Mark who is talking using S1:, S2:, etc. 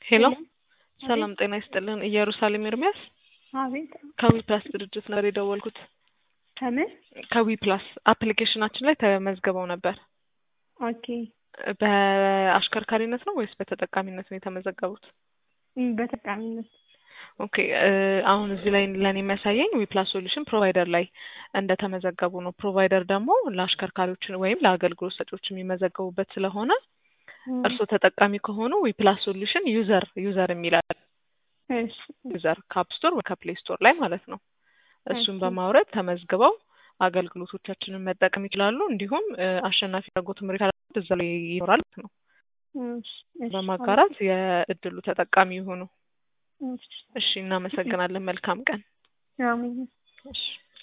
S1: ሄሎ
S2: ሄሎ
S1: ሰላም ጤና ይስጥልን። ኢየሩሳሌም ኤርሚያስ
S2: አቤት
S1: ከዊ ፕላስ ድርጅት ነበር የደወልኩት።
S2: ከምን
S1: ከዊ ፕላስ አፕሊኬሽናችን ላይ ተመዝግበው ነበር።
S2: ኦኬ
S1: በአሽከርካሪነት ነው ወይስ በተጠቃሚነት ነው የተመዘገቡት?
S2: እም፣ በጠቃሚነት
S1: ኦኬ እ አሁን እዚህ ላይ ለኔ የሚያሳየኝ ዊፕላስ ሶሉሽን ፕሮቫይደር ላይ እንደተመዘገቡ ነው። ፕሮቫይደር ደግሞ ለአሽከርካሪዎች ወይም ለአገልግሎት ሰጪዎች የሚመዘገቡበት ስለሆነ
S2: እም፣
S1: እርስዎ ተጠቃሚ ከሆኑ ዊፕላስ ሶሉሽን ዩዘር ዩዘር የሚላል
S2: እሺ
S1: ዩዘር ከአፕ ስቶር ወይ ከፕሌይ ስቶር ላይ ማለት ነው። እሱን
S2: ኦኬ።
S1: በማውረድ ተመዝግበው አገልግሎቶቻችንን መጠቀም ይችላሉ። እንዲሁም እ አሸናፊ ያደረጉት ምሬት እዛ ላይ ይኖራል ማለት ነው።
S2: እሺ፣ እሺ፣
S1: በማጋራት የእድሉ ተጠቃሚ ይሁኑ።
S2: እሺ፣
S1: እሺ፣ እናመሰግናለን። መልካም ቀን።
S2: አሜን።
S1: እሺ